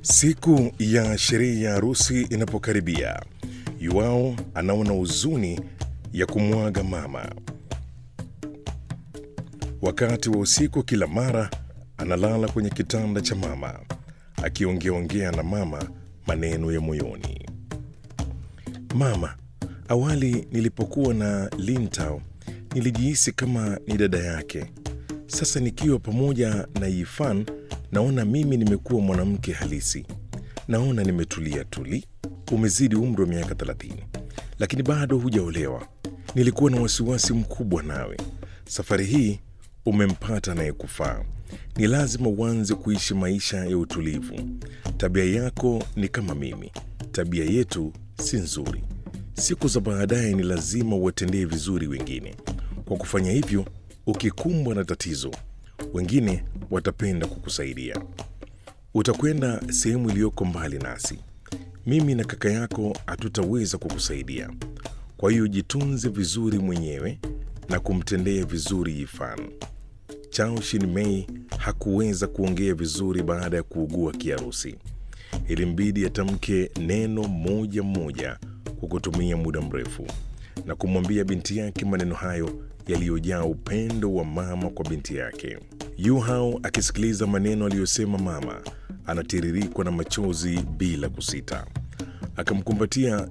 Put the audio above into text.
Siku ya sherehe ya harusi inapokaribia, Yuao anaona huzuni ya kumwaga mama. Wakati wa usiku, kila mara analala kwenye kitanda cha mama akiongeaongea na mama maneno ya moyoni. Mama, awali nilipokuwa na Lintao nilijihisi kama ni dada yake. Sasa nikiwa pamoja na Yifan naona mimi nimekuwa mwanamke halisi. Naona nimetulia tuli. Umezidi umri wa miaka 30 lakini bado hujaolewa. Nilikuwa na wasiwasi mkubwa nawe. Safari hii umempata anayekufaa. Ni lazima uanze kuishi maisha ya utulivu. Tabia yako ni kama mimi, tabia yetu si nzuri. Siku za baadaye ni lazima uwatendee vizuri wengine. Kwa kufanya hivyo, ukikumbwa na tatizo, wengine watapenda kukusaidia. Utakwenda sehemu iliyoko mbali nasi. Mimi na kaka yako hatutaweza kukusaidia. Kwa hiyo jitunze vizuri mwenyewe na kumtendea vizuri Yifan. Chao Shin-mei hakuweza kuongea vizuri baada ya kuugua kiharusi. Ilimbidi atamke neno moja moja kwa kutumia muda mrefu na kumwambia binti yake maneno hayo yaliyojaa upendo wa mama kwa binti yake. Yu Hao akisikiliza maneno aliyosema mama, anatiririkwa na machozi bila kusita. Akamkumbatia